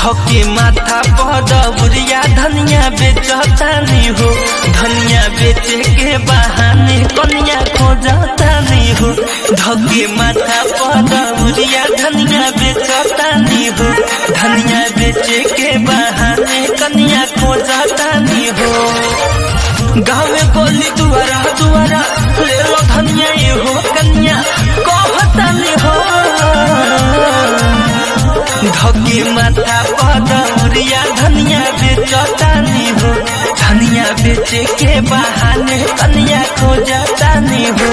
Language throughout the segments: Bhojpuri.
धके माथा पद बुरिया धनिया बेचतानी हो धनिया बेचे के बहाने कनिया खोजतानी हो धके माथा पद बुरिया धनिया बेचतानी हो धनिया बेचे के बहाने कनिया खोजतानी हो गाँव गोली दुआरा दुआरा ले लो धनिया ये हो कन्या कहतानी हो धके माथा पदौरिया धनिया बेचतानी हो धनिया बेचे के बहाने कनिया खोजतानी हो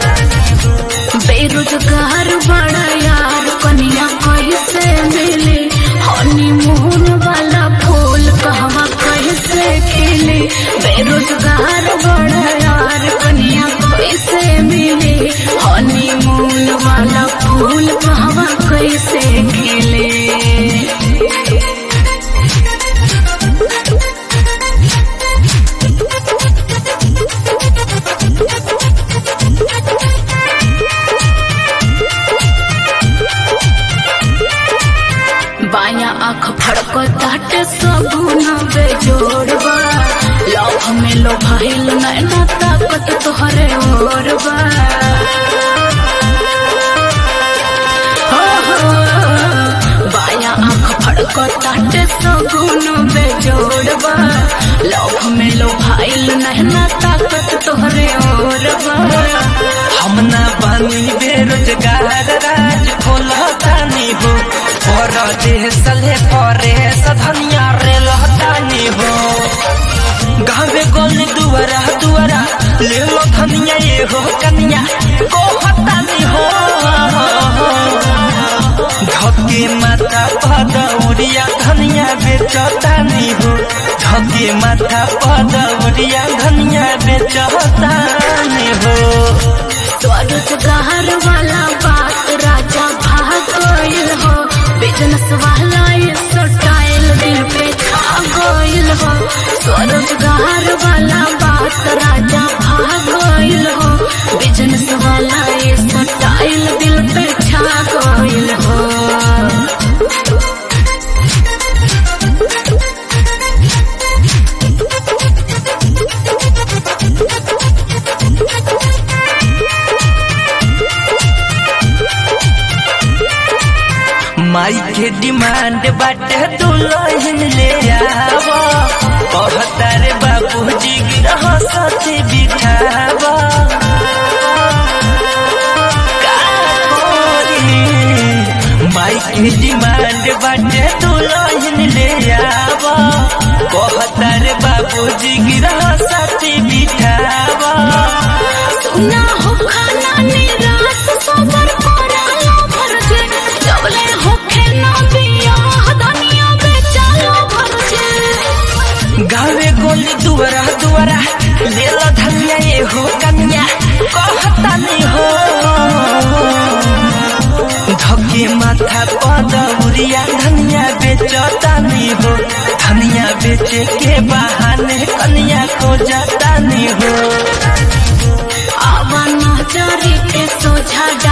बेरोजगार बड़ा यार कनिया कैसे मिले हनीमून वाला फूल कहवा कैसे खिले बेरोजगार बड़ा यार कनिया कैसे मिले हनीमून वाला फूल कहवा कैसे खिले बाया आँख फड़को ताटे सगुन बेजोड़बा लव में लो भाईल नैना ताकत तोहरे ओरबा हो हो बाया आँख फड़को ताटे सगुन बेजोड़बा लव में लो भाईल नैना ताकत तोहरे ओरबा हम ना बानी बेरोजगार राज खोलतानी हो पर देह सले परे सधनिया रे लहतानी हो गावे गोली दुआरा दुआरा ले लो धनिया ये हो कन्या कहतानी हो धके माथा पदौरिया धनिया बेचतानी हो धके माथा पदौरिया धनिया बेचतानी हो स्वरोजगार वाला बात राजा भाग गइल हो बिजनेस वाला ये स्टाइल दिल पे छा गइल हो स्वरोजगार वाला बात राजा भाग गइल हो बिजनेस वाला ये स्टाइल दिल पे छा गइल हो माई के डिमांड बाटे दुल्हन ले आवा कहता रे बाबूजी गिरह साथी बिठावा का करी? माई के डिमांड बाटे दुल्हन ले आवा कहता रे बाबूजी गिरह साथी बिठावा सुना हो खाना निराश सबर करालो भरजे जबले होखे ना दिया दुनिया बेचालो भरजे गावे गोली दुआरा दुआरा ले लो धनिया ये हो कन्या कहता नहीं हो धके माथा पदौरिया धनिया बेचता नहीं हो धनिया बेचे के बहाने कन्या खोजता नहीं हो आवा नजरी के सोझा